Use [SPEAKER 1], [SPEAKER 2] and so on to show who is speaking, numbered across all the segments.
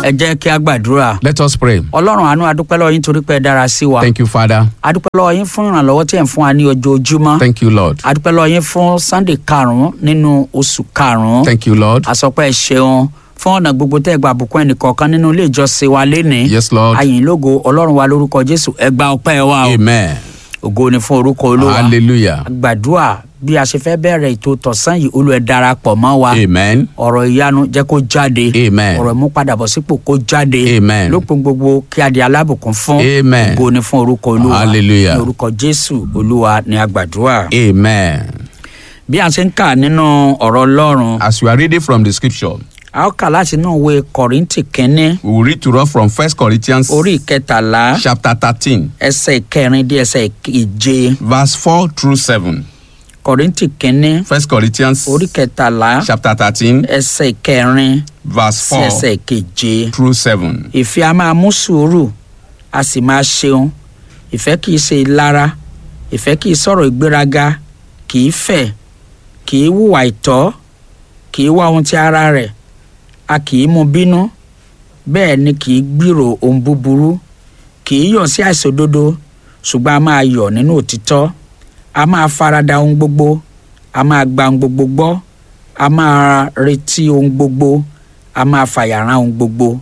[SPEAKER 1] ẹ jẹ́ kí a gbàdúrà.
[SPEAKER 2] Let us pray.
[SPEAKER 1] ọlọ́run àánú adúpẹ́ lọ́wọ́ yín torí pé ẹ dára sí wa.
[SPEAKER 2] Thank you, Father.
[SPEAKER 1] adúpẹ́ lọ́wọ́ yín fún ìrànlọ́wọ́ tí ẹ̀ ń fún wa ní ojoojúmọ́.
[SPEAKER 2] Thank you, Lord.
[SPEAKER 1] adúpẹ́ lọ́wọ́ yín fún sunday karùn-ún nínú oṣù karùn-ún.
[SPEAKER 2] Thank you, Lord.
[SPEAKER 1] àsọpẹ́ ẹ ṣeun fún ọ̀nà gbogbo tẹ́ ẹ gba àbùkún ẹnìkọ̀ọ̀kan nínú ilé ìjọsìn wa lénìí.
[SPEAKER 2] Yes, Lord.
[SPEAKER 1] ayìn lógo ọlọ́run wa lórúkọ jésù ẹ gba ọpẹ́ wa o.
[SPEAKER 2] Amen.
[SPEAKER 1] ògo ni fún orúkọ olúwa.
[SPEAKER 2] Hallelujah.
[SPEAKER 1] gbàdúrà bí a ṣe fẹ́ bẹ̀rẹ̀ ètò tọ̀sán yìí olú ẹ darapọ̀ mọ́ wa.
[SPEAKER 2] Amen.
[SPEAKER 1] ọ̀rọ̀ ìyanu jẹ́ kó jáde.
[SPEAKER 2] Amen.
[SPEAKER 1] ọ̀rọ̀ ìmúpadàbọ̀sípò kó jáde.
[SPEAKER 2] Amen.
[SPEAKER 1] lópin gbogbo kí a di alábùkún fún.
[SPEAKER 2] Amen.
[SPEAKER 1] ògo ni fún orúkọ olúwa.
[SPEAKER 2] Hallelujah.
[SPEAKER 1] ní orúkọ jésù olúwa ni a gbàdúrà.
[SPEAKER 2] Amen.
[SPEAKER 1] bí a ṣe ń kà nínú ọ̀rọ̀ ọlọ́run.
[SPEAKER 2] As we are reading from the scripture,
[SPEAKER 1] a ó kà láti inú ìwé kọ̀rìntì kínní
[SPEAKER 2] we will read to us from First Corinthians
[SPEAKER 1] orí ìkẹtàlá
[SPEAKER 2] chapter 13,
[SPEAKER 1] ẹsẹ̀ ìkẹrin dé ẹsẹ̀ ìkeje
[SPEAKER 2] verse 4 through 7.
[SPEAKER 1] kọ̀rìntì kínní
[SPEAKER 2] First Corinthians
[SPEAKER 1] orí ìkẹtàlá
[SPEAKER 2] chapter 13,
[SPEAKER 1] ẹsẹ̀ ìkẹrin
[SPEAKER 2] verse
[SPEAKER 1] sí
[SPEAKER 2] 4
[SPEAKER 1] ẹsẹ̀ ìkeje.
[SPEAKER 2] through 7.
[SPEAKER 1] ìfẹ́ a máa mú sùúrù a sì máa ṣeun ìfẹ́ kìí ṣe ìlara ìfẹ́ kìí sọ̀rọ̀ ìgbéraga kìí fẹ̀ kìí hùwà ìtọ́ kìí wá ohun ti ara rẹ̀ a kìí mú bínú bẹ́ẹ̀ ni kìí gbìrò ohun búburú kìí yọ̀ sí àìṣòdodo ṣùgbọ́n a máa yọ̀ nínú òtítọ́ a máa farada ohun gbogbo a máa gba ohun gbogbo gbọ́ a máa retí ohun gbogbo a máa fàyàrán ohun gbogbo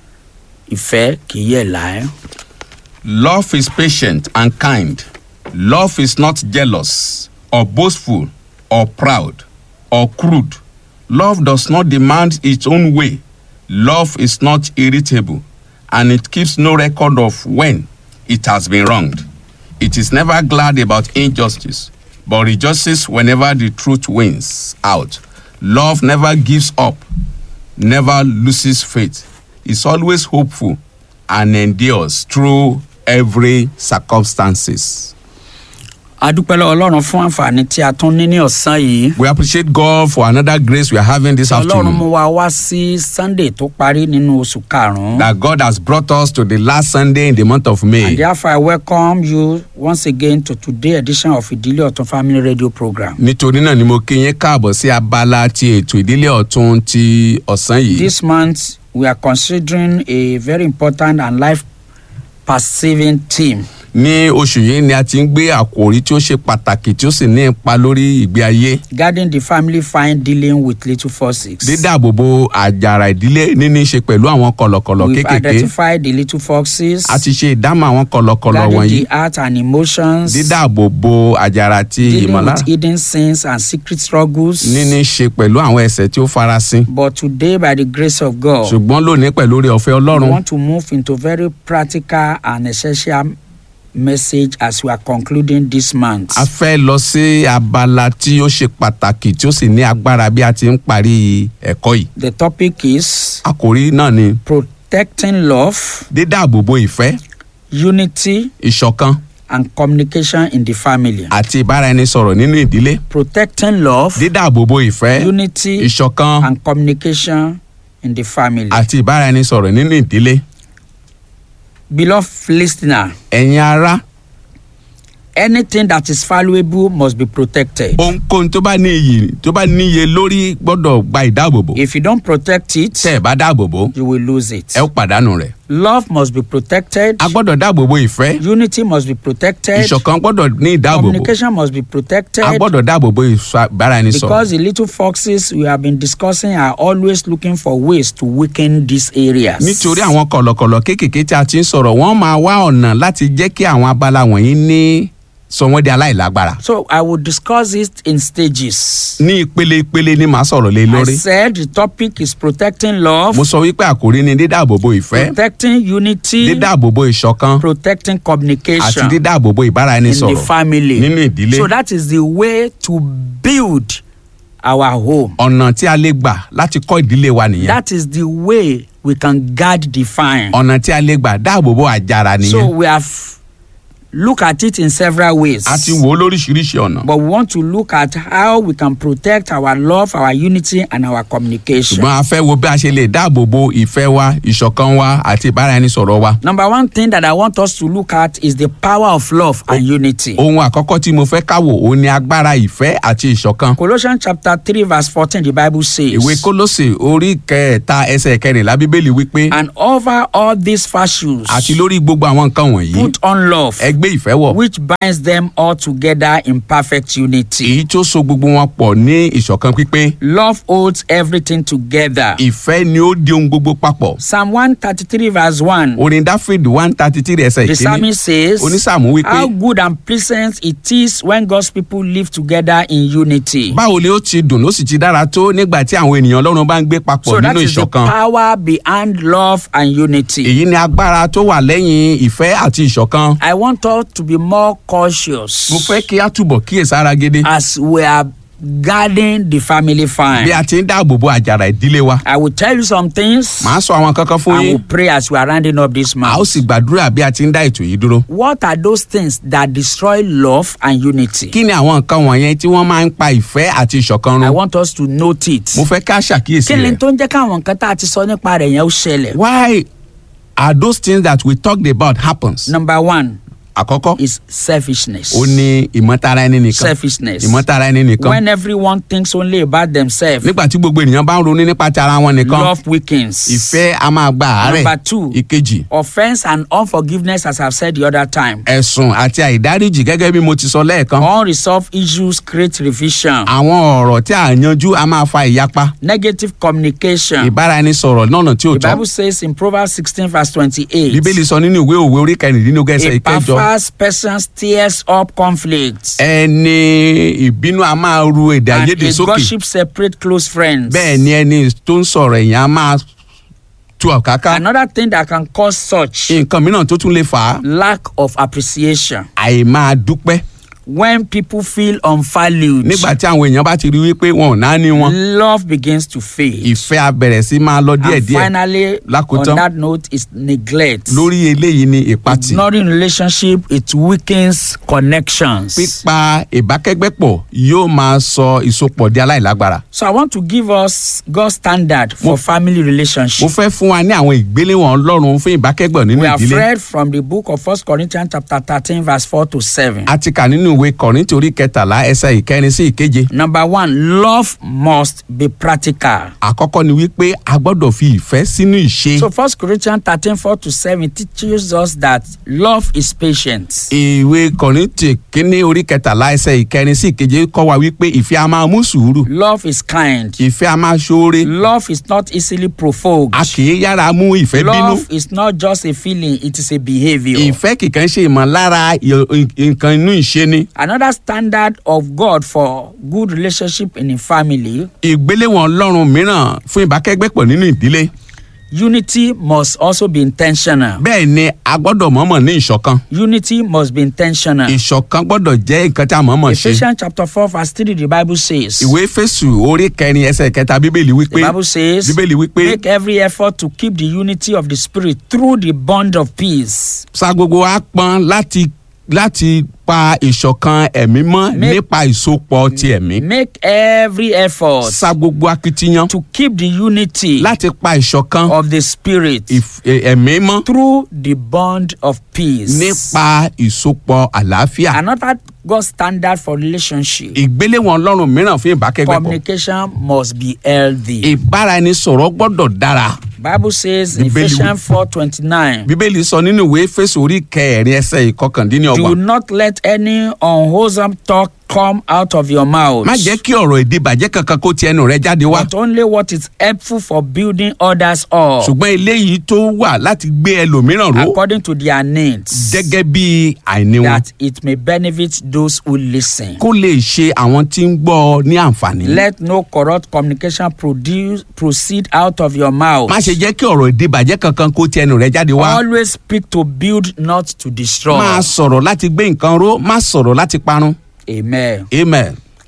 [SPEAKER 1] ìfẹ́ kì í yẹ̀ láé.
[SPEAKER 2] Love is patient and kind. Love is not jealous or boastful or proud or crude. Love does not demand its own way. Love is not irritable and it keeps no record of when it has been wronged. It is never glad about injustice but rejoices whenever the truth wins out. Love never gives up, never loses faith, is always hopeful, and endures through every circumstances.
[SPEAKER 1] a dúpẹ́ lọ́wọ́ ọlọ́run fún àǹfààní tí a tún ní ní ọ̀sán yìí.
[SPEAKER 2] We appreciate God for another grace we are having this
[SPEAKER 1] ọlọ́run mú
[SPEAKER 2] afternoon.
[SPEAKER 1] wa wá sí sunday tó parí nínú oṣù karùn-ún.
[SPEAKER 2] That God has brought us to the last Sunday in the month of
[SPEAKER 1] and
[SPEAKER 2] May.
[SPEAKER 1] therefore i welcome you once again to today edition of ìdílé ọ̀tún family radio program.
[SPEAKER 2] Nítorí náà ni mo kí yín káàbọ̀ sí abala ti ètò ìdílé ọ̀tún ti ọ̀sán yìí.
[SPEAKER 1] this month we are considering a very important and life perceiving theme.
[SPEAKER 2] Ní oṣù yìí ni a ti ń gbé àkòrí tí ó ṣe pàtàkì tí ó sì ní ipa lórí ìgbé ayé.
[SPEAKER 1] guarding the family fine dealing with little forces.
[SPEAKER 2] Dídáàbòbò àjàrà ìdílé níní í ṣe pẹ̀lú àwọn kọ̀lọ̀kọ̀lọ̀
[SPEAKER 1] we've
[SPEAKER 2] kéékèèké.
[SPEAKER 1] identified the little foxes.
[SPEAKER 2] A ti ṣe ìdámọ̀ àwọn kọ̀lọ̀kọ̀lọ̀
[SPEAKER 1] guarding
[SPEAKER 2] wọ̀nyí.
[SPEAKER 1] the heart and emotions.
[SPEAKER 2] dídáàbòbò àjàrà ti
[SPEAKER 1] dealing
[SPEAKER 2] ìmọ̀lára
[SPEAKER 1] with hidden sins and secret struggles.
[SPEAKER 2] níní ṣe pẹ̀lú àwọn ẹ̀sẹ̀ tí ó farasin
[SPEAKER 1] But today, by the grace of God,
[SPEAKER 2] ṣùgbọ́n lónìí pẹ̀lú orí ọ̀fẹ́
[SPEAKER 1] we
[SPEAKER 2] ọlọ́run
[SPEAKER 1] want to move into very practical and essential message as we are concluding this month.
[SPEAKER 2] a fẹ́ lọ sí abala tí ó ṣe pàtàkì tí ó sì ní agbára bí a ti ń parí ẹ̀kọ́ yìí
[SPEAKER 1] The topic is
[SPEAKER 2] àkòrí náà ni
[SPEAKER 1] protecting love,
[SPEAKER 2] dídáàbòbò ìfẹ́
[SPEAKER 1] unity,
[SPEAKER 2] ìṣọ̀kan
[SPEAKER 1] and communication in the family.
[SPEAKER 2] àti ìbáraẹnisọ̀rọ̀ nínú ìdílé
[SPEAKER 1] Protecting love,
[SPEAKER 2] dídáàbòbò ìfẹ́
[SPEAKER 1] unity,
[SPEAKER 2] ìṣọ̀kan
[SPEAKER 1] and communication in the family.
[SPEAKER 2] àti ìbáraẹnisọ̀rọ̀ nínú ìdílé
[SPEAKER 1] Beloved listener,
[SPEAKER 2] ẹ̀yin ará
[SPEAKER 1] anything that is valuable must be protected.
[SPEAKER 2] ohunkóhun tó bá ní iyì tó bá níye lórí gbọ́dọ̀ gba ìdáàbòbò
[SPEAKER 1] If you don't protect it,
[SPEAKER 2] tẹ́ ẹ̀ bá dáàbòbò
[SPEAKER 1] you will lose it.
[SPEAKER 2] ẹ ó pàdánù rẹ̀.
[SPEAKER 1] Love must be protected.
[SPEAKER 2] a gbọ́dọ̀ dáàbòbò ìfẹ́
[SPEAKER 1] Unity must be protected.
[SPEAKER 2] ìṣọ̀kan gbọ́dọ̀ ní ìdáàbòbò
[SPEAKER 1] Communication must be protected.
[SPEAKER 2] a gbọ́dọ̀ dáàbòbò ìbáraẹnisọ̀rọ̀
[SPEAKER 1] Because the little foxes we have been discussing are always looking for ways to weaken these areas.
[SPEAKER 2] nítorí àwọn kọ̀lọ̀kọ̀lọ̀ kéékèèké tí a ti ń sọ̀rọ̀ wọ́n máa wá ọ̀nà láti jẹ́ kí àwọn abala wọ̀nyí ní sọ wọ́n di aláìlágbára
[SPEAKER 1] So I will discuss it in stages.
[SPEAKER 2] ní ìpele ìpele ni màá sọ̀rọ̀ lé
[SPEAKER 1] I
[SPEAKER 2] lórí
[SPEAKER 1] said the topic is protecting love,
[SPEAKER 2] mo sọ wípé àkòrí ni dídáàbòbò ìfẹ́
[SPEAKER 1] protecting unity,
[SPEAKER 2] dídáàbòbò ìṣọ̀kan
[SPEAKER 1] protecting
[SPEAKER 2] àti
[SPEAKER 1] communication
[SPEAKER 2] dídáàbòbò
[SPEAKER 1] in the
[SPEAKER 2] ìbáraẹnisọ̀rọ̀
[SPEAKER 1] family.
[SPEAKER 2] nínú ìdílé
[SPEAKER 1] So that is the way to build our home.
[SPEAKER 2] ọ̀nà tí a lè gbà láti kọ́ ìdílé wa nìyẹn
[SPEAKER 1] That is the way we can guard the fine.
[SPEAKER 2] ọ̀nà tí a lè gbà dáàbòbò àjàrà
[SPEAKER 1] So
[SPEAKER 2] nìyẹn
[SPEAKER 1] we have look at it in several ways.
[SPEAKER 2] a ti wò ó lóríṣiríṣi ọ̀nà
[SPEAKER 1] But we want to look at how we can protect our love, our unity, and our communication.
[SPEAKER 2] ṣùgbọ́n a fẹ́ wo bí a ṣe lè dáàbò bo ìfẹ́ wa ìṣọ̀kan wa àti ìbáraẹnisọ̀rọ̀ wa
[SPEAKER 1] Number one thing that I want us to look at is the power of love and unity.
[SPEAKER 2] ohun àkọ́kọ́ tí mo fẹ́ káwò òun ni agbára ìfẹ́ àti ìṣọ̀kan
[SPEAKER 1] Colossians chapter 3, verse 14, the Bible says,
[SPEAKER 2] ìwé kólósè orí kẹta ẹsẹ̀ kẹrìnlá bíbélì wípé
[SPEAKER 1] And over all these virtues,
[SPEAKER 2] àti lórí gbogbo àwọn nǹkan wọ̀nyí
[SPEAKER 1] put on love,
[SPEAKER 2] ẹ gbé ìfẹ́ wọ̀
[SPEAKER 1] which binds them all together in perfect unity.
[SPEAKER 2] èyí tó so gbogbo wọn pọ̀ ní ìṣọ̀kan pípé
[SPEAKER 1] Love holds everything together.
[SPEAKER 2] ìfẹ́ ni ó di ohun gbogbo papọ̀
[SPEAKER 1] Psalm 133, verse 1,
[SPEAKER 2] orin dáfídì one thirty three ẹsẹ̀
[SPEAKER 1] the
[SPEAKER 2] ìkíní
[SPEAKER 1] psalmist says,
[SPEAKER 2] onísàmù wípé
[SPEAKER 1] How good and pleasant it is when God's people live together in unity.
[SPEAKER 2] báwo ni ó ti dùn ló sì ti dára tó nígbà tí àwọn ènìyàn ọlọ́run bá ń gbé papọ̀
[SPEAKER 1] So that
[SPEAKER 2] nínú
[SPEAKER 1] is the
[SPEAKER 2] ìṣọ̀kan
[SPEAKER 1] power behind love and unity.
[SPEAKER 2] èyí ni agbára tó wà lẹ́yìn ìfẹ́ àti ìṣọ̀kan
[SPEAKER 1] I want us to be more cautious
[SPEAKER 2] mo fẹ́ kí a túbọ̀ kíyèsára gidi
[SPEAKER 1] as we are guarding the family
[SPEAKER 2] bí
[SPEAKER 1] fine.
[SPEAKER 2] a ti ń dáàbò bo àjàrà ìdílé wa
[SPEAKER 1] I will tell you some things
[SPEAKER 2] màá sọ àwọn kankan fún
[SPEAKER 1] and
[SPEAKER 2] yín
[SPEAKER 1] we'll pray as we are rounding up this
[SPEAKER 2] a ó
[SPEAKER 1] month.
[SPEAKER 2] sì gbàdúrà bí a ti ń dá ètò yìí dúró.
[SPEAKER 1] What are those things that destroy love and unity?
[SPEAKER 2] kí ni àwọn nǹkan wọ̀nyẹn tí wọ́n máa ń pa ìfẹ́ àti ìṣọ̀kan
[SPEAKER 1] I
[SPEAKER 2] run?
[SPEAKER 1] want us to note it.
[SPEAKER 2] mo fẹ́ ká ṣàkíyèsí
[SPEAKER 1] Kí ni
[SPEAKER 2] rẹ̀.
[SPEAKER 1] tó ń jẹ́ káwọn nǹkan tá a ti sọ nípa rẹ̀ yẹn ó ṣẹlẹ̀?
[SPEAKER 2] why are those things that we talked about happens?
[SPEAKER 1] Number one
[SPEAKER 2] àkọ́kọ́
[SPEAKER 1] is selfishness.
[SPEAKER 2] ó ní ìmọ̀tara ẹni nìkan
[SPEAKER 1] Selfishness.
[SPEAKER 2] ìmọ̀tara ẹni nìkan
[SPEAKER 1] When everyone thinks only about themselves,
[SPEAKER 2] nígbà tí gbogbo ènìyàn bá ń ronú nípa ti ara wọn nìkan
[SPEAKER 1] love weakens.
[SPEAKER 2] ìfẹ́ a máa gba àárẹ̀
[SPEAKER 1] Number two.
[SPEAKER 2] ìkejì
[SPEAKER 1] Offense and unforgiveness, as I've said the other time.
[SPEAKER 2] ẹ̀sùn àti àìdáríjì gẹ́gẹ́ bí mo ti sọ lẹ́ẹ̀kan
[SPEAKER 1] Unresolved issues create revision.
[SPEAKER 2] àwọn ọ̀rọ̀ tí a yanjú a máa fa ìyapa
[SPEAKER 1] Negative communication.
[SPEAKER 2] ìbáraẹnisọ̀rọ̀ lọ́nà tí ò
[SPEAKER 1] The
[SPEAKER 2] tọ́
[SPEAKER 1] Bible says in Proverbs 16, verse 28.
[SPEAKER 2] bíbélì sọ nínú ìwé òwe orí kẹrìndínlógún ẹsẹ̀
[SPEAKER 1] A
[SPEAKER 2] ìkẹjọ
[SPEAKER 1] perverse person stirs up conflicts.
[SPEAKER 2] ẹni ìbínú a máa ru èdè
[SPEAKER 1] And
[SPEAKER 2] àìyedè
[SPEAKER 1] a
[SPEAKER 2] sókè
[SPEAKER 1] gossip separate close friends.
[SPEAKER 2] bẹ́ẹ̀ ni ẹni tó ń sọ̀rọ̀ èèyàn a máa tu ọ̀káká
[SPEAKER 1] Another thing that can cause such
[SPEAKER 2] nǹkan mìíràn tó tún lè fà á
[SPEAKER 1] lack of appreciation.
[SPEAKER 2] àìmáa dúpẹ́
[SPEAKER 1] When people feel unvalued,
[SPEAKER 2] nígbà tí àwọn èèyàn bá ti rí wípé wọn ò náání wọn
[SPEAKER 1] love begins to fade.
[SPEAKER 2] ìfẹ́ a bẹ̀rẹ̀ sí máa lọ
[SPEAKER 1] and
[SPEAKER 2] díẹ̀díẹ̀
[SPEAKER 1] finally,
[SPEAKER 2] Lákòótán.
[SPEAKER 1] on that note, is neglect.
[SPEAKER 2] lórí eléyìí ni ìpatì
[SPEAKER 1] Ignoring relationship, it weakens connections.
[SPEAKER 2] pípa ìbákẹ́gbẹ́pọ̀ yóò máa sọ ìsopọ̀ di aláìlágbára
[SPEAKER 1] So I want to give us God's standard for family
[SPEAKER 2] mo
[SPEAKER 1] relationship.
[SPEAKER 2] fẹ́ fún wa ní àwọn ìgbéléwọ̀n ọlọ́run fún ìbákẹ́gbọ̀ nínú
[SPEAKER 1] We have
[SPEAKER 2] ìdílé
[SPEAKER 1] read from the book of First Corinthians chapter thirteen, verse four to seven.
[SPEAKER 2] a ti kà nínú ìwé kọ̀rìntì orí kẹtàlá ẹsẹ̀ ìkẹrin sí ìkeje
[SPEAKER 1] Number one, love must be practical.
[SPEAKER 2] àkọ́kọ́ ni wípé a gbọ́dọ̀ fi ìfẹ́ sínú ìṣe
[SPEAKER 1] So First Corinthians thirteen, four to seven teaches us that love is patient.
[SPEAKER 2] ìwé kọ̀rìntì kínní orí kẹtàlá ẹsẹ̀ ìkẹrin sí ìkeje kọ́ wa wípé ìfẹ́ a máa mú sùúrù
[SPEAKER 1] Love is kind.
[SPEAKER 2] ìfẹ́ a máa ṣoore
[SPEAKER 1] Love is not easily provoked.
[SPEAKER 2] a kì í yára mú ìfẹ́ bínú
[SPEAKER 1] Love is not just a feeling, it is a behavior.
[SPEAKER 2] ìfẹ́ kìkan ṣe ìmọ̀lára ì- nǹkan inú ìṣe ni
[SPEAKER 1] Another standard of God for good relationship in a family,
[SPEAKER 2] ìgbéléwọ̀n ọlọ́run mìíràn fún ìbákẹ́gbẹ́pọ̀ nínú ìdílé
[SPEAKER 1] unity must also be intentional.
[SPEAKER 2] bẹ́ẹ̀ ni a gbọ́dọ̀ mọ̀ọ́mọ̀ ní ìṣọ̀kan
[SPEAKER 1] Unity must be intentional.
[SPEAKER 2] ìṣọ̀kan gbọ́dọ̀ jẹ́ nǹkan tí a mọ̀ọ́mọ̀ ṣe
[SPEAKER 1] Ephesians chapter 4, verse 3, the Bible says,
[SPEAKER 2] ìwé fésù orí kẹrin ẹsẹ̀ kẹta bíbélì
[SPEAKER 1] the
[SPEAKER 2] wípé
[SPEAKER 1] Bible says,
[SPEAKER 2] bíbélì wípé
[SPEAKER 1] make every effort to keep the unity of the Spirit through the bond of peace.
[SPEAKER 2] sa gbogbo wa pọn láti láti pa ìṣọ̀kan ẹ̀mí mọ́
[SPEAKER 1] Make-
[SPEAKER 2] nípa ìsopọ̀ ti ẹ̀mí
[SPEAKER 1] Make every effort
[SPEAKER 2] sa gbogbo akitiyan
[SPEAKER 1] to keep the unity
[SPEAKER 2] láti pa ìṣọ̀kan
[SPEAKER 1] of the Spirit
[SPEAKER 2] ìf- ẹ̀- ẹ̀mí mọ́
[SPEAKER 1] through the bond of peace.
[SPEAKER 2] nípa ìsopọ̀ àlàáfíà
[SPEAKER 1] Another God standard for relationship.
[SPEAKER 2] ìgbéléwọ̀n ọlọ́run mìíràn fún ìbákẹ́gbẹ́pọ̀
[SPEAKER 1] Communication must be healthy.
[SPEAKER 2] ìbáraẹnisọ̀rọ̀ gbọ́dọ̀ dára
[SPEAKER 1] Bible says in
[SPEAKER 2] Bíbélì wí-
[SPEAKER 1] Ephesians 4:29,
[SPEAKER 2] bíbélì sọ nínú ìwé fésù orí kẹrin ẹsẹ̀
[SPEAKER 1] Do
[SPEAKER 2] ìkọkàndínlọ́gbọ̀n
[SPEAKER 1] not let any unwholesome talk come out of your mouth,
[SPEAKER 2] má jẹ́ kí ọ̀rọ̀ èdè bàjẹ́ kankan kó ti ẹnu rẹ jáde wá
[SPEAKER 1] but only what is helpful for building others up
[SPEAKER 2] ṣùgbọ́n eléyìí tó wà láti gbé ẹlòmíràn ró
[SPEAKER 1] according to their needs,
[SPEAKER 2] gẹ́gẹ́ bí àìní wọn
[SPEAKER 1] that it may benefit those who listen.
[SPEAKER 2] kó lè ṣe àwọn tí ń gbọ́ ọ ní àǹfààní.
[SPEAKER 1] Let no corrupt communication produce proceed out of your mouth.
[SPEAKER 2] má ṣe jẹ́ kí ọ̀rọ̀ èdè bàjẹ́ kankan kó ti ẹnu rẹ jáde wá.
[SPEAKER 1] Always speak to build, not to destroy.
[SPEAKER 2] máa sọ̀rọ̀ láti gbé nǹkan ró má sọ̀rọ̀ láti parun.
[SPEAKER 1] Amen.
[SPEAKER 2] amen.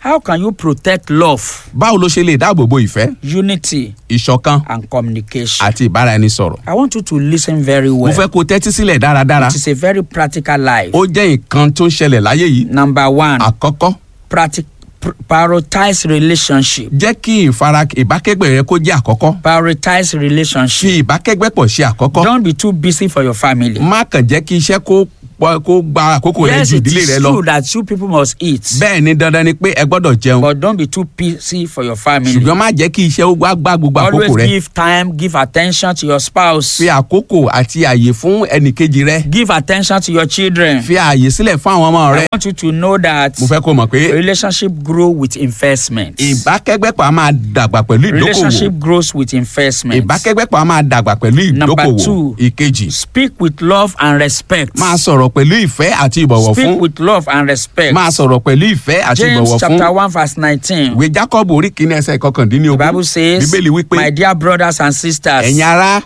[SPEAKER 1] How can you protect love,
[SPEAKER 2] báwo ló ṣe lè dáàbò bo ìfẹ́
[SPEAKER 1] unity,
[SPEAKER 2] ìṣọ̀kan
[SPEAKER 1] and communication?
[SPEAKER 2] àti ìbáraẹnisọ̀rọ̀
[SPEAKER 1] I want you to listen very
[SPEAKER 2] mo
[SPEAKER 1] well.
[SPEAKER 2] fẹ́ kó tẹ́tí sílẹ̀ dáradára
[SPEAKER 1] It is a very practical life.
[SPEAKER 2] ó jẹ́ nǹkan tó ń ṣẹlẹ̀ láyé yìí
[SPEAKER 1] Number one,
[SPEAKER 2] àkọ́kọ́
[SPEAKER 1] practic- pr- prioritize relationship.
[SPEAKER 2] jẹ́ kí ìfara ìbákẹ́gbẹ́ rẹ kó jẹ́ àkọ́kọ́
[SPEAKER 1] Prioritize relationship.
[SPEAKER 2] fi ìbákẹ́gbẹ́ pọ̀ ṣe àkọ́kọ́
[SPEAKER 1] Don't be too busy for your family.
[SPEAKER 2] má kàn jẹ́ kí iṣẹ́ kó pọ̀- kó gba àkókò rẹ
[SPEAKER 1] Yes,
[SPEAKER 2] ju
[SPEAKER 1] it
[SPEAKER 2] ìdílé
[SPEAKER 1] is
[SPEAKER 2] rẹ
[SPEAKER 1] true
[SPEAKER 2] lọ
[SPEAKER 1] that you people must eat,
[SPEAKER 2] bẹ́ẹ̀ ni dandan ni pé ẹ gbọ́dọ̀ jẹun
[SPEAKER 1] but don't be too busy for your family.
[SPEAKER 2] ṣùgbọ́n má jẹ́ kí iṣẹ́ ó gbá gbá gbogbo àkókò
[SPEAKER 1] Always
[SPEAKER 2] rẹ
[SPEAKER 1] give time, give attention to your spouse.
[SPEAKER 2] fi àkókò àti àyè fún ẹnìkejì rẹ
[SPEAKER 1] Give attention to your children.
[SPEAKER 2] fi àyè sílẹ̀ fún àwọn ọmọ rẹ
[SPEAKER 1] I want you to know that
[SPEAKER 2] mo fẹ́ kó mọ̀ pé
[SPEAKER 1] relationship grow with investment.
[SPEAKER 2] ìbákẹ́gbẹ́pọ̀ a máa dàgbà pẹ̀lú ìdókòwò
[SPEAKER 1] Relationship grows with investment.
[SPEAKER 2] ìbákẹ́gbẹ́pọ̀ a máa dàgbà pẹ̀lú
[SPEAKER 1] Number
[SPEAKER 2] ìdókòwò
[SPEAKER 1] two.
[SPEAKER 2] ìkejì
[SPEAKER 1] Speak with love and respect.
[SPEAKER 2] máa sọ̀rọ̀ pẹ̀lú ìfẹ́ àti ìbọ̀wọ̀
[SPEAKER 1] Speak
[SPEAKER 2] fún
[SPEAKER 1] with love and respect.
[SPEAKER 2] máa sọ̀rọ̀ pẹ̀lú ìfẹ́ àti
[SPEAKER 1] James
[SPEAKER 2] ìbọ̀wọ̀ fún
[SPEAKER 1] chapter one verse nineteen.
[SPEAKER 2] ìwé jacob orí kìíní ẹsẹ̀
[SPEAKER 1] The
[SPEAKER 2] kọkàndínlógún
[SPEAKER 1] Bible says,
[SPEAKER 2] bíbélì wípé
[SPEAKER 1] My dear brothers and sisters,
[SPEAKER 2] ẹ̀yin ará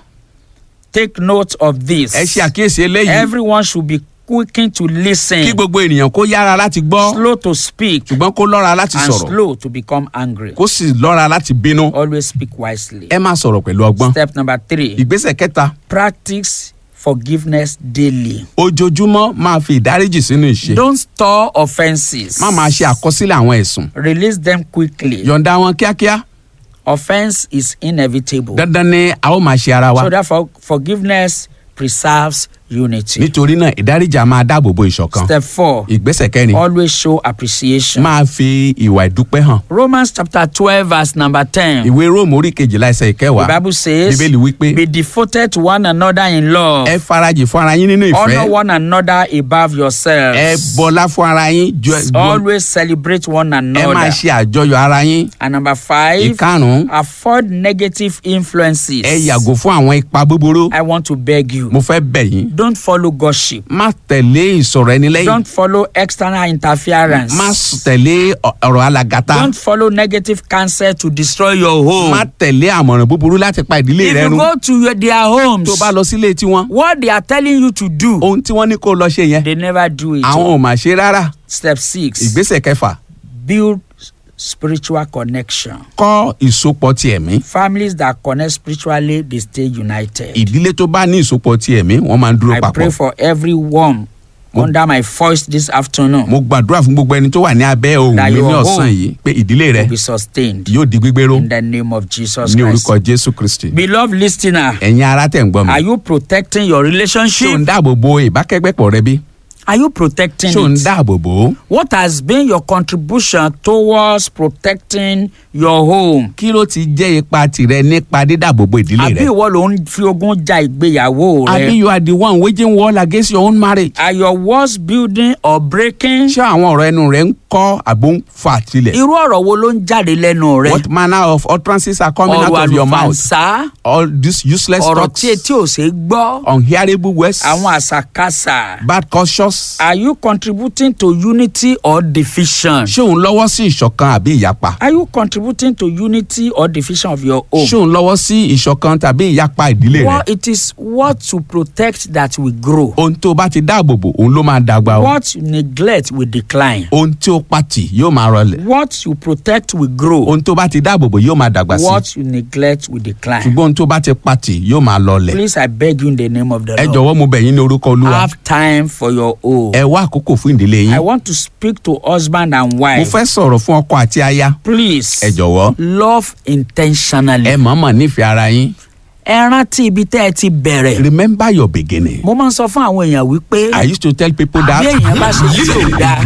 [SPEAKER 1] take note of this.
[SPEAKER 2] ẹ ṣe àkíyèsí eléyìí
[SPEAKER 1] Everyone should be quickened to listen,
[SPEAKER 2] kí gbogbo ènìyàn kó yára láti gbọ́
[SPEAKER 1] slow to speak,
[SPEAKER 2] ṣùgbọ́n kó lọ́ra láti
[SPEAKER 1] and
[SPEAKER 2] sọ̀rọ̀
[SPEAKER 1] slow to become angry.
[SPEAKER 2] kó sì lọ́ra láti bínú
[SPEAKER 1] Always speak wisely.
[SPEAKER 2] ẹ máa sọ̀rọ̀ pẹ̀lú ọgbọ́n
[SPEAKER 1] Step number three,
[SPEAKER 2] ìgbésẹ̀ kẹta
[SPEAKER 1] practice forgiveness daily.
[SPEAKER 2] ojoojúmọ́ máa fi ìdáríjì sínú ìṣe
[SPEAKER 1] Don't store offenses.
[SPEAKER 2] má máa ṣe àkọsílẹ̀ àwọn ẹ̀sùn
[SPEAKER 1] Release them quickly.
[SPEAKER 2] yọ̀ǹda wọn kíákíá
[SPEAKER 1] Offense is inevitable.
[SPEAKER 2] dandan ni a ó máa ṣe ara wa
[SPEAKER 1] So therefore, forgiveness preserves unity.
[SPEAKER 2] nítorí náà ìdáríjì a máa dáàbò bo ìṣọ̀kan
[SPEAKER 1] Step four,
[SPEAKER 2] ìgbésẹ̀ kẹrin
[SPEAKER 1] always show appreciation.
[SPEAKER 2] máa fi ìwà ìdúpẹ́ hàn
[SPEAKER 1] Romans chapter twelve verse number ten.
[SPEAKER 2] ìwé róòmù orí kejìlá ẹsẹ̀
[SPEAKER 1] The
[SPEAKER 2] ìkẹwàá
[SPEAKER 1] Bible says,
[SPEAKER 2] bíbélì wípé
[SPEAKER 1] "Be devoted to one another in love.
[SPEAKER 2] ẹ farajì fún ara yín nínú
[SPEAKER 1] Honor
[SPEAKER 2] ìfẹ́
[SPEAKER 1] one another above yourselves.
[SPEAKER 2] ẹ bọlá fún ara yín ju ju-
[SPEAKER 1] Always celebrate one
[SPEAKER 2] ẹ máa
[SPEAKER 1] another."
[SPEAKER 2] ṣe àjọyọ̀ ara yín
[SPEAKER 1] And number five,
[SPEAKER 2] ìkarùn-ún
[SPEAKER 1] avoid negative influences.
[SPEAKER 2] ẹ yàgò fún àwọn ipa búburú
[SPEAKER 1] I want to beg you,
[SPEAKER 2] mo fẹ́ bẹ̀ yín
[SPEAKER 1] don't follow gossip.
[SPEAKER 2] má tẹ̀lé ìsọ̀rọ̀ ẹni lẹ́yìn
[SPEAKER 1] Don't follow external interference.
[SPEAKER 2] má s- tẹ̀lé ọ- ọ̀rọ̀ alàgàtà
[SPEAKER 1] Don't follow negative counsel to destroy your home.
[SPEAKER 2] má tẹ̀lé àmọ̀ràn búburú láti pa ìdílé
[SPEAKER 1] If
[SPEAKER 2] rẹ
[SPEAKER 1] you
[SPEAKER 2] run
[SPEAKER 1] go to your, their homes,
[SPEAKER 2] tó bá lọ sílé tiwọn
[SPEAKER 1] what they are telling you to do,
[SPEAKER 2] ohun tí wọ́n ní kó lọ ṣe yẹn
[SPEAKER 1] they never do it.
[SPEAKER 2] àwọn ò mà ṣe rárá
[SPEAKER 1] Step six,
[SPEAKER 2] ìgbésẹ̀ kẹfà
[SPEAKER 1] build spiritual connection.
[SPEAKER 2] kọ́ ìsopọ̀ ti ẹ̀mí
[SPEAKER 1] Families that connect spiritually, they stay united.
[SPEAKER 2] ìdílé tó bá ní ìsopọ̀ ti ẹ̀mí wọ́n máa ń dúró
[SPEAKER 1] I pray
[SPEAKER 2] papọ̀
[SPEAKER 1] for everyone under my voice this afternoon
[SPEAKER 2] mo gbàdúrà fún gbogbo ẹni tó wà ní abẹ́ ohùn
[SPEAKER 1] That
[SPEAKER 2] mi ní
[SPEAKER 1] your
[SPEAKER 2] ọ̀sán
[SPEAKER 1] home
[SPEAKER 2] yìí pé ìdílé rẹ
[SPEAKER 1] to be sustained
[SPEAKER 2] yóò di gbígbéró
[SPEAKER 1] in the name of Jesus
[SPEAKER 2] ní
[SPEAKER 1] Christ.
[SPEAKER 2] orúkọ jésù kristi
[SPEAKER 1] Beloved listener,
[SPEAKER 2] ẹ̀yin ará tẹ̀ ń gbọ́ mi
[SPEAKER 1] are you protecting your
[SPEAKER 2] ṣé ò ń
[SPEAKER 1] relationship?
[SPEAKER 2] dáàbò bo ìbákẹ́gbẹ́pọ̀ rẹ bí
[SPEAKER 1] Are you protecting
[SPEAKER 2] ṣé ò ń
[SPEAKER 1] it?
[SPEAKER 2] dáàbò bò ó
[SPEAKER 1] What has been your contribution towards protecting your home?
[SPEAKER 2] kí ló ti jẹ́ ipa tirẹ̀ nípa dídàbò bo ìdílé
[SPEAKER 1] Àbí
[SPEAKER 2] rẹ
[SPEAKER 1] ìwọ ló ń fi ogun ja ìgbéyàwó
[SPEAKER 2] àbí
[SPEAKER 1] rẹ?
[SPEAKER 2] you are the one waging war against your own marriage
[SPEAKER 1] Are your walls building or breaking?
[SPEAKER 2] ṣé àwọn ọ̀rọ̀ ẹnu rẹ ń kọ́ àbò ń fà tilẹ̀
[SPEAKER 1] Irú ọ̀rọ̀ wo ló ń jáde lẹ́nu rẹ?
[SPEAKER 2] what manner of utterances are coming out
[SPEAKER 1] Ọ̀rọ̀
[SPEAKER 2] of your mouth
[SPEAKER 1] àlùfànṣá,
[SPEAKER 2] all these useless
[SPEAKER 1] ọ̀rọ̀
[SPEAKER 2] talks
[SPEAKER 1] tí etí ò ṣe é gbọ́,
[SPEAKER 2] unhearable words
[SPEAKER 1] àwọn àṣàkáṣà.
[SPEAKER 2] bad conscious
[SPEAKER 1] Are you contributing to unity or division?
[SPEAKER 2] ṣé òun lọ́wọ́ sí ìṣọ̀kan àbí ìyapa
[SPEAKER 1] Are you contributing to unity or division of your home?
[SPEAKER 2] ṣé òun lọ́wọ́ sí ìṣọ̀kan tàbí ìyapa ìdílé rẹ
[SPEAKER 1] Well, it is what to protect that will grow.
[SPEAKER 2] ohun tó bá ti dáàbò bò òun ló máa dàgbà o
[SPEAKER 1] What you neglect will decline.
[SPEAKER 2] ohun tí ó pàtì yóò máa rọlẹ̀
[SPEAKER 1] What you protect will grow.
[SPEAKER 2] ohun tó bá ti dáàbò bò yóò máa dàgbà sí
[SPEAKER 1] What you neglect will decline.
[SPEAKER 2] ṣùgbọ́n ohun tó bá ti pàtì yóò máa lọlẹ̀
[SPEAKER 1] Please, I beg you in the name of the
[SPEAKER 2] ẹ
[SPEAKER 1] Lord.
[SPEAKER 2] jọ̀wọ́ mo bẹ̀ yín ní orúkọ olúwa
[SPEAKER 1] Have time for your own.
[SPEAKER 2] ẹ wá àkókò fún ìdílé
[SPEAKER 1] I
[SPEAKER 2] yín
[SPEAKER 1] want to speak to husband and
[SPEAKER 2] mo
[SPEAKER 1] wife.
[SPEAKER 2] fẹ́ sọ̀rọ̀ fún ọkọ àti aya
[SPEAKER 1] Please,
[SPEAKER 2] ẹ jọ̀wọ́
[SPEAKER 1] love intentionally.
[SPEAKER 2] ẹ mọ̀ọ́mọ̀ nífẹ̀ẹ́ ara yín
[SPEAKER 1] Ẹ rántí ibi tẹ́ ẹ ti bẹ̀rẹ̀.
[SPEAKER 2] remember your beginning
[SPEAKER 1] Mo máa ń sọ fún àwọn èèyàn wípé
[SPEAKER 2] I used to tell people
[SPEAKER 1] bí
[SPEAKER 2] that
[SPEAKER 1] èèyàn bá ṣe tí ò dáa,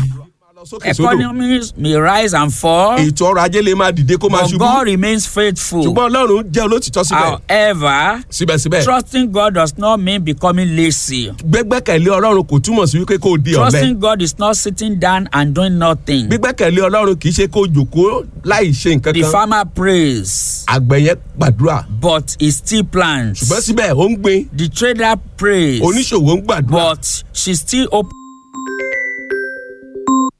[SPEAKER 3] sókè sódò
[SPEAKER 1] economies may rise and fall,
[SPEAKER 3] ètò ọrọ̀ ajé lè máa dìde kó máa
[SPEAKER 1] but
[SPEAKER 3] ṣubú
[SPEAKER 1] God remains faithful.
[SPEAKER 3] ṣùgbọ́n ọlọ́run jẹ́ olótìtọ́ síbẹ̀
[SPEAKER 1] However,
[SPEAKER 3] síbẹ̀síbẹ̀
[SPEAKER 1] trusting God does not mean becoming lazy.
[SPEAKER 3] gbẹ́gbẹ́kẹ̀lé ọlọ́run kò túmọ̀ sí wípé kó o di ọ̀lẹ
[SPEAKER 1] Trusting God is not sitting down and doing nothing.
[SPEAKER 3] gbígbẹ́kẹ̀lé ọlọ́run kì í ṣe kó o jòkó láì ṣe nǹkan
[SPEAKER 1] The
[SPEAKER 3] kan
[SPEAKER 1] farmer prays,
[SPEAKER 3] àgbẹ̀ yẹn gbàdúrà
[SPEAKER 1] but he still plants.
[SPEAKER 3] ṣùgbọ́n síbẹ̀ ó ń gbin
[SPEAKER 1] The trader prays,
[SPEAKER 3] oníṣòwò ń gbàdúrà
[SPEAKER 1] but she still open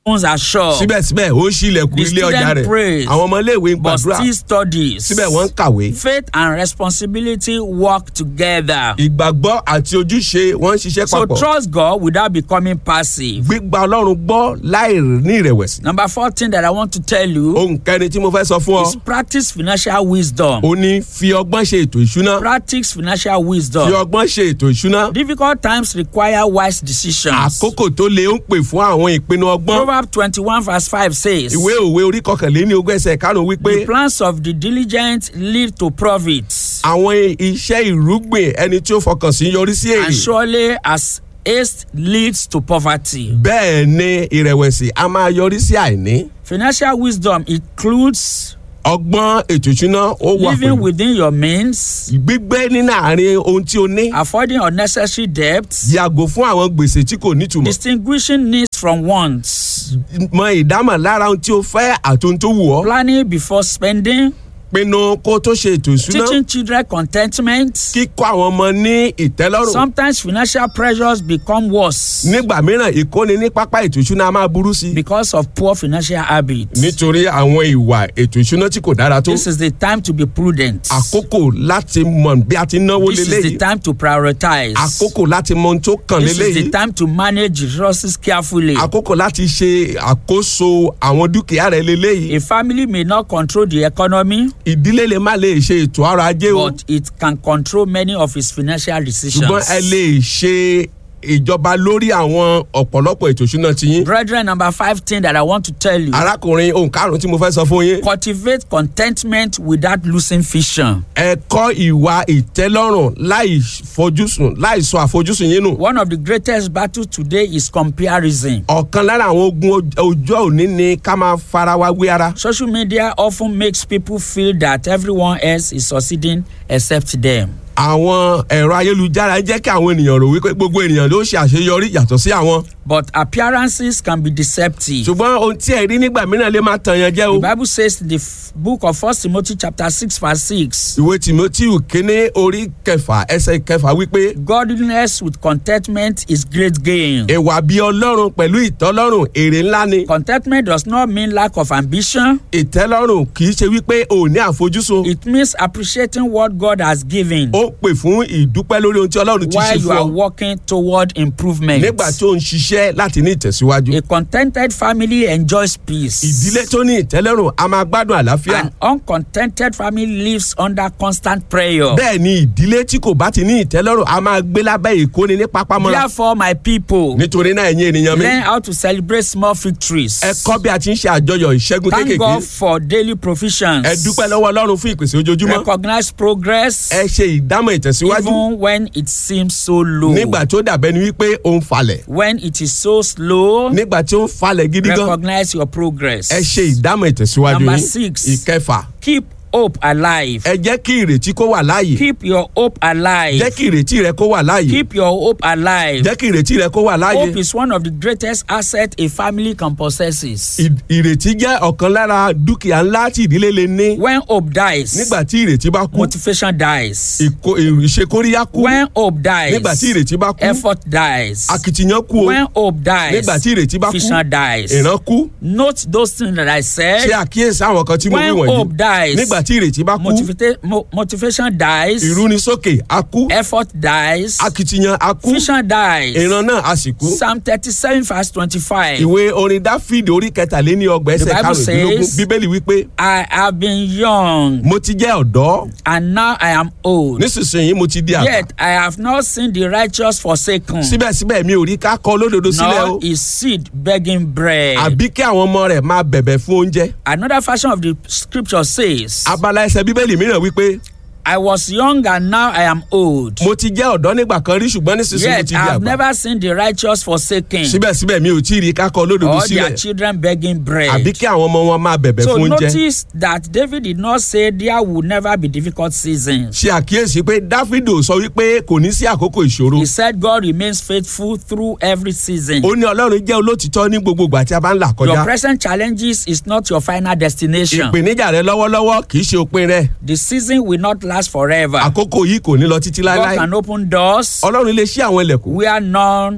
[SPEAKER 1] opens her shop
[SPEAKER 3] síbẹ̀síbẹ̀ ó ń ṣílẹ̀kùn
[SPEAKER 1] The
[SPEAKER 3] ilé ọjà
[SPEAKER 1] student
[SPEAKER 3] rẹ̀
[SPEAKER 1] prays,
[SPEAKER 3] àwọn ọmọléèwé ń
[SPEAKER 1] but
[SPEAKER 3] gbàdúrà
[SPEAKER 1] still studies.
[SPEAKER 3] síbẹ̀ wọ́n ń kàwé
[SPEAKER 1] Faith and responsibility work together.
[SPEAKER 3] ìgbàgbọ́ àti ojúṣe wọ́n ń ṣiṣẹ́
[SPEAKER 1] So
[SPEAKER 3] papọ̀
[SPEAKER 1] trust God without becoming passive.
[SPEAKER 3] gbígba ọlọ́run gbọ́ láì ní ìrẹ̀wẹ̀sì
[SPEAKER 1] Number four thing that I want to tell you
[SPEAKER 3] ohun kẹrin tí mo fẹ́ sọ fún ọ
[SPEAKER 1] is practice financial wisdom.
[SPEAKER 3] ó ní fi ọgbọ́n ṣe ètò ìṣúná
[SPEAKER 1] Practice financial
[SPEAKER 3] fi
[SPEAKER 1] wisdom.
[SPEAKER 3] ọgbọ́n ṣe ètò ìṣúná
[SPEAKER 1] Difficult times require wise decisions.
[SPEAKER 3] àkókò tó le ń pè fún àwọn ìpinnu ọgbọ́n
[SPEAKER 1] Proverbs twenty-one verse five says.
[SPEAKER 3] ìwé òwe orí kọkànléní ogún ẹsẹ̀ karùn-ún wípé
[SPEAKER 1] The plans of the diligent lead to profits,
[SPEAKER 3] àwọn iṣẹ́ ìrúgbìn ẹni tí ó fọkàn sí yọrí sí
[SPEAKER 1] and
[SPEAKER 3] èrè
[SPEAKER 1] surely as haste leads to poverty.
[SPEAKER 3] bẹ́ẹ̀ ni ìrẹ̀wẹ̀sì a máa yọrí sí àìní
[SPEAKER 1] Financial wisdom includes
[SPEAKER 3] ọgbọ́n ètò ìṣúná ó wà
[SPEAKER 1] living
[SPEAKER 3] pẹ̀lú
[SPEAKER 1] within your means,
[SPEAKER 3] gbígbé nínú àárín ohun tí o ní
[SPEAKER 1] avoiding unnecessary debts,
[SPEAKER 3] yàgò fún àwọn gbèsè tí kò nítumọ̀
[SPEAKER 1] distinguishing needs from wants,
[SPEAKER 3] mọ ìdámọ̀ lára ohun tí o fẹ́ àti ohun tó wù ọ́
[SPEAKER 1] planning before spending,
[SPEAKER 3] pinnu kó tó ṣe ètò ìṣúná
[SPEAKER 1] teaching children contentment.
[SPEAKER 3] kíkọ́ àwọn ọmọ ní ìtẹ́lọ́rùn
[SPEAKER 1] Sometimes financial pressures become worse
[SPEAKER 3] nígbà mìíràn ìkóni ní pápá ètò ìṣúná a máa burú sí i
[SPEAKER 1] because of poor financial habits.
[SPEAKER 3] nítorí àwọn ìwà ètò ìṣúná tí kò dára tó
[SPEAKER 1] This is the time to be prudent.
[SPEAKER 3] àkókò láti mọ bí a ti náwó
[SPEAKER 1] This is the
[SPEAKER 3] leléyìí
[SPEAKER 1] time to prioritize.
[SPEAKER 3] àkókò láti mọ ohun tó kàn
[SPEAKER 1] This is the
[SPEAKER 3] leléyìí
[SPEAKER 1] time to manage resources carefully.
[SPEAKER 3] àkókò láti ṣe àkóso àwọn dúkìá rẹ leléyìí
[SPEAKER 1] A family may not control the economy,
[SPEAKER 3] ìdílé lè má lè ṣe ètò ọrọ̀ ajé o
[SPEAKER 1] but it can control many of its financial decisions.
[SPEAKER 3] ṣùgbọ́n ẹ lè ṣe ìjọba lórí àwọn ọ̀pọ̀lọpọ̀ ètò ìṣúná tiyín
[SPEAKER 1] Brethren, number five thing that I want to tell you
[SPEAKER 3] arákùnrin ohun karùn-ún tí mo fẹ́ sọ fún yín
[SPEAKER 1] cultivate contentment without losing vision.
[SPEAKER 3] ẹ kọ́ ìwà ìtẹ́lọ́rùn láì fojúsùn láì sọ àfojúsùn yín nù.
[SPEAKER 1] One of the greatest battles today is comparison.
[SPEAKER 3] ọ̀kan lára àwọn ogun oj- ọjọ́ òní ni ká máa fara wa wé ara.
[SPEAKER 1] Social media often makes people feel that everyone else is succeeding except them.
[SPEAKER 3] àwọn ẹ̀rọ ayélujára ń jẹ́ kí àwọn ènìyàn rò wípé gbogbo ènìyàn ló ṣe àṣeyọrí yàtọ̀ sí àwọn.
[SPEAKER 1] But appearances can be deceptive.
[SPEAKER 3] ṣùgbọ́n ohun tí ẹ rí nígbà mìíràn lè máa tàn yàn jẹ́ o.
[SPEAKER 1] The Bible says in the f- book of First Timothy chapter six verse six.
[SPEAKER 3] ìwé timoteo kínní orí kẹfà ẹsẹ̀ kẹfà wípé
[SPEAKER 1] Godliness with contentment is great gain.
[SPEAKER 3] ìwà bí ọlọ́run pẹ̀lú ìtọ́lọ́run èrè ńlá ni.
[SPEAKER 1] Contentment does not mean lack of ambition.
[SPEAKER 3] ìtẹ́lọ́rùn kì í ṣe wípé o ò ní àfojúsùn.
[SPEAKER 1] It means appreciating what God has given
[SPEAKER 3] ó pè fún ìdúpẹ́ lórí ohun tí ọlọ́run ti ṣe
[SPEAKER 1] while you
[SPEAKER 3] fún
[SPEAKER 1] are
[SPEAKER 3] ọ.
[SPEAKER 1] working toward improvement.
[SPEAKER 3] nígbà tí ó ń ṣiṣẹ́ láti ní ìtẹ̀síwájú.
[SPEAKER 1] A contented family enjoys peace.
[SPEAKER 3] ìdílé tó ní ìtẹ́lọ́rùn a máa gbádùn àlàáfíà.
[SPEAKER 1] An uncontented family lives under constant prayer.
[SPEAKER 3] bẹ́ẹ̀ ni ìdílé tí kò bá ti ní ìtẹ́lọ́rùn a máa gbé lábẹ́ ìkóni ní pápámọ́ra.
[SPEAKER 1] Therefore, my people,
[SPEAKER 3] nítorí náà ẹ̀yin ènìyàn mi
[SPEAKER 1] learn how to celebrate small victories.
[SPEAKER 3] ẹ kọ́ bí a ti ń ṣe àjọyọ̀ ìṣẹ́gun
[SPEAKER 1] Thank
[SPEAKER 3] kéékèèké
[SPEAKER 1] God for daily provisions.
[SPEAKER 3] ẹ dúpẹ́ lọ́wọ́ ọlọ́run fún ìpèsè ojoojúmọ́
[SPEAKER 1] Recognize progress
[SPEAKER 3] ẹ ṣe ìdámọ̀ ìtẹ̀síwájú
[SPEAKER 1] even when it seems so low.
[SPEAKER 3] nígbà tó dàbẹ́ ni wípé ó ń falẹ̀
[SPEAKER 1] When it is so slow,
[SPEAKER 3] nígbà tí ó ń falẹ̀ gidi gan
[SPEAKER 1] recognize your progress.
[SPEAKER 3] ẹ ṣe ìdámọ̀ ìtẹ̀síwájú
[SPEAKER 1] Number
[SPEAKER 3] yín
[SPEAKER 1] six.
[SPEAKER 3] ìkẹfà
[SPEAKER 1] Keep hope alive.
[SPEAKER 3] ẹ jẹ́ kí ìrètí kó wà láàyè
[SPEAKER 1] Keep your hope alive.
[SPEAKER 3] jẹ́ kí ìrètí rẹ kó wà láàyè
[SPEAKER 1] Keep your hope alive.
[SPEAKER 3] jẹ́ kí ìrètí rẹ kó wà láàyè
[SPEAKER 1] Hope is one of the greatest assets a family can possess.
[SPEAKER 3] Ì- ìrètí jẹ́ ọ̀kan lára dúkìá ńlá tí ìdílé lè ní
[SPEAKER 1] When hope dies,
[SPEAKER 3] nígbà tí ìrètí bá kú
[SPEAKER 1] motivation dies.
[SPEAKER 3] ìkó- ìṣekóríyá kú
[SPEAKER 1] When hope dies,
[SPEAKER 3] nígbà tí ìrètí bá kú
[SPEAKER 1] effort dies.
[SPEAKER 3] akitiyan kú o
[SPEAKER 1] When hope dies,
[SPEAKER 3] nígbà tí ìrètí bá kú
[SPEAKER 1] vision dies.
[SPEAKER 3] ìran kú
[SPEAKER 1] Note those things that I said.
[SPEAKER 3] ṣe àkíyèsí àwọn kan tí mo wí
[SPEAKER 1] When hope
[SPEAKER 3] wọ̀nyí
[SPEAKER 1] dies,
[SPEAKER 3] nígbà tí ìrètí bá kú
[SPEAKER 1] motivata- mo- motivation dies.
[SPEAKER 3] ìrúnisókè á kú
[SPEAKER 1] effort dies.
[SPEAKER 3] akitiyan á kú
[SPEAKER 1] vision dies.
[SPEAKER 3] ìran náà á sì kú.
[SPEAKER 1] Psalm thirty-seven verse twenty-five.
[SPEAKER 3] ìwé orin dáfídì orí kẹtàléní ọgbà ẹsẹ̀
[SPEAKER 1] The Bible
[SPEAKER 3] karùndínlógún
[SPEAKER 1] says-
[SPEAKER 3] bíbélì wípé
[SPEAKER 1] I have been young
[SPEAKER 3] mo ti jẹ́ ọ̀dọ́
[SPEAKER 1] and now I am old.
[SPEAKER 3] nísinsìnyí mo ti di àgbà
[SPEAKER 1] Yet I have not seen the righteous forsaken,
[SPEAKER 3] síbẹ̀síbẹ̀ mi ò rí ká kọ olódodo sílẹ̀ o
[SPEAKER 1] nor his seed begging bread.
[SPEAKER 3] àbí kí àwọn ọmọ rẹ̀ máa bẹ̀bẹ̀ fún oúnjẹ
[SPEAKER 1] Another version of the scripture says,
[SPEAKER 3] abala ẹsẹ̀ bíbélì mìíràn wípé
[SPEAKER 1] I was young and now I am old.
[SPEAKER 3] mo ti jẹ́ ọ̀dọ́ nígbà kan rí ṣùgbọ́n nísinsìnyí mo
[SPEAKER 1] Yet
[SPEAKER 3] ti
[SPEAKER 1] I
[SPEAKER 3] di
[SPEAKER 1] have
[SPEAKER 3] àgbà
[SPEAKER 1] never seen the righteous forsaken,
[SPEAKER 3] síbẹ̀síbẹ̀ mi ò tí ì rí ká kọ olódodo
[SPEAKER 1] or their
[SPEAKER 3] sílẹ̀
[SPEAKER 1] children begging bread.
[SPEAKER 3] àbí kí àwọn ọmọ wọn máa bẹ̀bẹ̀
[SPEAKER 1] So
[SPEAKER 3] fún oúnjẹ
[SPEAKER 1] notice that David did not say there will never be difficult seasons.
[SPEAKER 3] ṣe àkíyèsí pé dáfídì ò sọ wípé kò ní sí àkókò ìṣòro
[SPEAKER 1] He said God remains faithful through every season.
[SPEAKER 3] ó ní ọlọ́run jẹ́ olótìtọ́ ní gbogbo ìgbà tí a bá ń là
[SPEAKER 1] Your
[SPEAKER 3] kọjá
[SPEAKER 1] present challenges is not your final destination.
[SPEAKER 3] ìpèníjà rẹ lọ́wọ́lọ́wọ́ kì í ṣe òpin rẹ
[SPEAKER 1] The season will not last forever.
[SPEAKER 3] àkókò yìí kò ní lọ títí
[SPEAKER 1] God
[SPEAKER 3] láéláé
[SPEAKER 1] can open doors
[SPEAKER 3] ọlọ́run lè ṣí àwọn ilẹ̀kùn
[SPEAKER 1] where none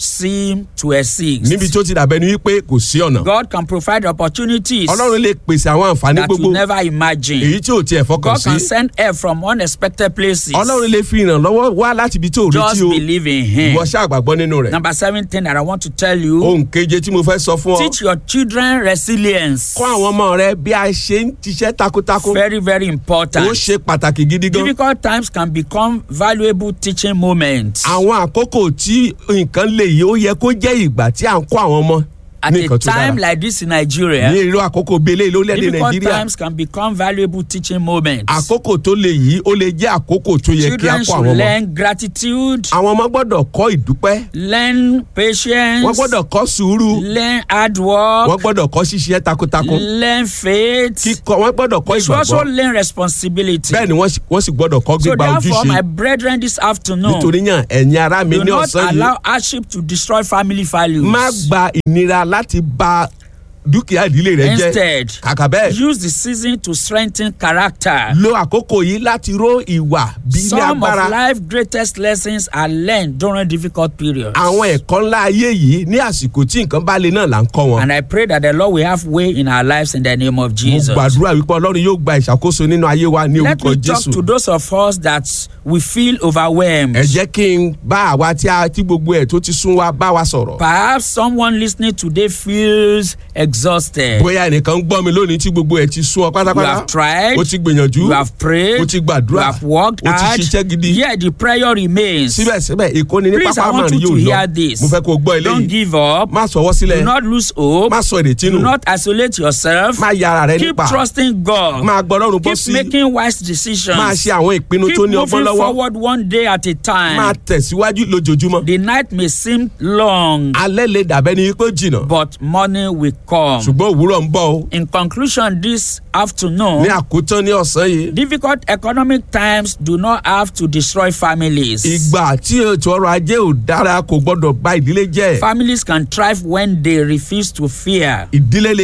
[SPEAKER 1] seem to exist.
[SPEAKER 3] níbi tí ó ti dàbẹ́ ni wípé kò sí ọ̀nà
[SPEAKER 1] God can provide opportunities
[SPEAKER 3] ọlọ́run lè pèsè àwọn àǹfààní
[SPEAKER 1] that
[SPEAKER 3] gbogbo
[SPEAKER 1] you never imagine.
[SPEAKER 3] èyí tí ò tiẹ̀ fọkàn
[SPEAKER 1] God can
[SPEAKER 3] sí
[SPEAKER 1] send help from unexpected places.
[SPEAKER 3] ọlọ́run lè fi ìrànlọ́wọ́ wá láti ibi tí ò retí
[SPEAKER 1] Just
[SPEAKER 3] o
[SPEAKER 1] believe in Him.
[SPEAKER 3] ìwọ ṣáà gbàgbọ́ nínú rẹ̀
[SPEAKER 1] Number seven thing that I want to tell you
[SPEAKER 3] ohun keje tí mo fẹ́ sọ fún ọ
[SPEAKER 1] teach your children resilience.
[SPEAKER 3] kọ́ àwọn ọmọ rẹ bí a ṣe ń ṣiṣẹ́ takuntakun
[SPEAKER 1] Very, very
[SPEAKER 3] ó
[SPEAKER 1] important.
[SPEAKER 3] ṣe pàtàkì gidi gan
[SPEAKER 1] Difficult times can become valuable teaching moments.
[SPEAKER 3] àwọn àkókò tí nǹkan lè yí ó yẹ kó jẹ́ ìgbà tí à ń kọ́ àwọn ọmọ
[SPEAKER 1] At
[SPEAKER 3] ní
[SPEAKER 1] a
[SPEAKER 3] nǹkan tó dára
[SPEAKER 1] time like this in Nigeria,
[SPEAKER 3] ní irú àkókò bíi eléyìí lórílẹ̀‐èdè
[SPEAKER 1] difficult
[SPEAKER 3] nàìjíríà
[SPEAKER 1] times can become valuable teaching moments.
[SPEAKER 3] àkókò tó lè yí ó lè jẹ́ àkókò tó yẹ kí a
[SPEAKER 1] Children
[SPEAKER 3] kọ́
[SPEAKER 1] should
[SPEAKER 3] àwọn ọmọ
[SPEAKER 1] learn gratitude,
[SPEAKER 3] àwọn ọmọ gbọ́dọ̀ kọ́ ìdúpẹ́
[SPEAKER 1] learn patience,
[SPEAKER 3] wọ́n gbọ́dọ̀ kọ́ sùúrù
[SPEAKER 1] learn hard work,
[SPEAKER 3] wọ́n gbọ́dọ̀ kọ́ ṣiṣẹ́ takuntakun
[SPEAKER 1] learn faith.
[SPEAKER 3] kíkọ́ wọ́n gbọ́dọ̀ kọ́
[SPEAKER 1] They should also
[SPEAKER 3] ìgbàgbọ́
[SPEAKER 1] learn responsibility.
[SPEAKER 3] bẹ́ẹ̀ ni wọ́n sì- wọ́n sì gbọ́dọ̀ kọ́
[SPEAKER 1] So
[SPEAKER 3] gbígba
[SPEAKER 1] therefore, my
[SPEAKER 3] ojúṣe
[SPEAKER 1] brethren, this afternoon,
[SPEAKER 3] nítorí yàn ẹ̀yin ará mi
[SPEAKER 1] do
[SPEAKER 3] ní
[SPEAKER 1] not
[SPEAKER 3] ọ̀sán yìí
[SPEAKER 1] allow hardship to destroy family values.
[SPEAKER 3] má gba ìnira láti ba dúkìá ìdílé rẹ jẹ́
[SPEAKER 1] Instead,
[SPEAKER 3] kàkà bẹ́ẹ̀
[SPEAKER 1] use the season to strengthen character.
[SPEAKER 3] lo àkókò yìí láti ró ìwà bí ilé
[SPEAKER 1] Some
[SPEAKER 3] agbára
[SPEAKER 1] of life's greatest lessons are learned during difficult periods.
[SPEAKER 3] àwọn ẹ̀kọ́ ńlá ayé yìí ní àsìkò tí nǹkan bá le náà là ń kọ́ wọn.
[SPEAKER 1] And I pray that the Lord will have way in our lives in the name of
[SPEAKER 3] mo
[SPEAKER 1] Jesus.
[SPEAKER 3] gbàdúrà wípé ọlọ́run yóò gba ìṣàkóso nínú ayé wa ní
[SPEAKER 1] Let
[SPEAKER 3] orúkọ
[SPEAKER 1] me talk
[SPEAKER 3] jésù.
[SPEAKER 1] to those of us that we feel overwhelmed.
[SPEAKER 3] ẹ jẹ́ kí n bá àwa tí a tí gbogbo ẹ̀ tó ti sún wa bá wa sọ̀rọ̀.
[SPEAKER 1] Perhaps someone listening today feels exhausted.
[SPEAKER 3] bóyá ẹnìkan ń gbọ́ mi lónìí tí gbogbo ẹ̀ ti sún ọ
[SPEAKER 1] You
[SPEAKER 3] pátápátá.
[SPEAKER 1] have tried,
[SPEAKER 3] o ti gbìyànjú.
[SPEAKER 1] you have prayed,
[SPEAKER 3] o ti
[SPEAKER 1] you
[SPEAKER 3] gbàdúrà.
[SPEAKER 1] have worked
[SPEAKER 3] o ti
[SPEAKER 1] hard,
[SPEAKER 3] ṣiṣẹ́ gidi.
[SPEAKER 1] yet the prayer remains.
[SPEAKER 3] síbẹ̀síbẹ̀ ìkóni ní
[SPEAKER 1] Please, I
[SPEAKER 3] pápá
[SPEAKER 1] want
[SPEAKER 3] márùn
[SPEAKER 1] you
[SPEAKER 3] yóò
[SPEAKER 1] to
[SPEAKER 3] lọ.
[SPEAKER 1] hear this.
[SPEAKER 3] mo fẹ́ kó o gbọ́
[SPEAKER 1] Don't
[SPEAKER 3] eléyìí.
[SPEAKER 1] give up.
[SPEAKER 3] má sọwọ́
[SPEAKER 1] Do
[SPEAKER 3] sílẹ̀.
[SPEAKER 1] not lose hope.
[SPEAKER 3] má sọ ìrètí
[SPEAKER 1] Do
[SPEAKER 3] nù.
[SPEAKER 1] not isolate yourself.
[SPEAKER 3] má ya ara rẹ
[SPEAKER 1] Keep
[SPEAKER 3] nípa.
[SPEAKER 1] trusting God.
[SPEAKER 3] máa gbọ́ ọlọ́run bọ́
[SPEAKER 1] Keep
[SPEAKER 3] sí.
[SPEAKER 1] making wise decisions.
[SPEAKER 3] máa ṣe àwọn ìpinnu
[SPEAKER 1] Keep
[SPEAKER 3] tó ní ọgbọ́n
[SPEAKER 1] moving
[SPEAKER 3] lọ́wọ́.
[SPEAKER 1] forward one day at a time.
[SPEAKER 3] máa tẹ̀síwájú lójoojúmọ́.
[SPEAKER 1] The night may seem long,
[SPEAKER 3] alẹ́ lè dàbẹ́ ni pé ó jìnnà.
[SPEAKER 1] but morning will come.
[SPEAKER 3] ṣùgbọ́n òwúrọ̀ ń bọ̀ o.
[SPEAKER 1] In conclusion, this afternoon,
[SPEAKER 3] ní àkótán ní ọ̀sán yìí.
[SPEAKER 1] difficult economic times do not have to destroy families.
[SPEAKER 3] ìgbà tí ètò ọrọ̀ ajé ò dára kò gbọ́dọ̀ bà ìdílé jẹ́.
[SPEAKER 1] Families can thrive when they refuse to fear.
[SPEAKER 3] ìdílé lè